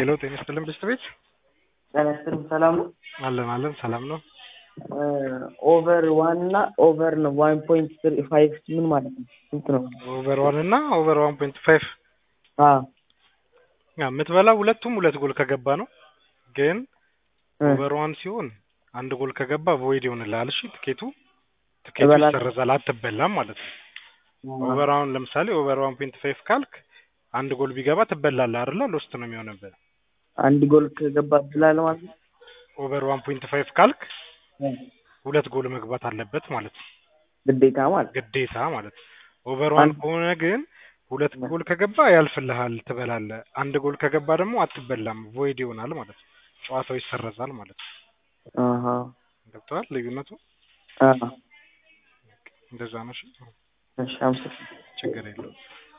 ሄሎ ጤና ይስጥልን ብስት ቤት ጤና ይስጥልኝ ሰላም ነው። አለን አለን ሰላም ነው። ኦቨር ዋን እና ኦቨር ነው ዋን ፖይንት ትሪ ፋይቭ ምን ማለት ነው? ስንት ነው? ኦቨር ዋን እና ኦቨር ዋን ፖይንት ፋይቭ አዎ የምትበላው ሁለቱም ሁለት ጎል ከገባ ነው። ግን እ ኦቨር ዋን ሲሆን አንድ ጎል ከገባ ቮይድ ይሆንልሃል። እሺ ትኬቱ ትኬቱ እበላለሁ። ይሰረዛል፣ አትበላም ማለት ነው። ኦቨር አሁን ለምሳሌ ኦቨር ዋን ፖይንት ፋይቭ ካልክ አንድ ጎል ቢገባ ትበላለህ አይደለ? ሎስት ነው የሚሆንብህ። አንድ ጎል ከገባ ብላለህ ማለት ነው። ኦቨር ዋን ፖይንት ፋይቭ ካልክ እ ሁለት ጎል መግባት አለበት ማለት ነው። ግዴታ ማለት ነው። ግዴታ ማለት ነው። ኦቨር ዋን አንድ- ከሆነ ግን ሁለት ጎል ከገባ ያልፍልሃል፣ ትበላለህ። አንድ ጎል ከገባ ደግሞ አትበላም፣ ቮይድ ይሆናል ማለት ነው። ጨዋታው ይሰረዛል ማለት ነው። አሃ ገብተዋል ልዩነቱ? አሃ እንደዛ ነው። እሺ፣ እሺ አመሰግናለሁ። ችግር የለውም።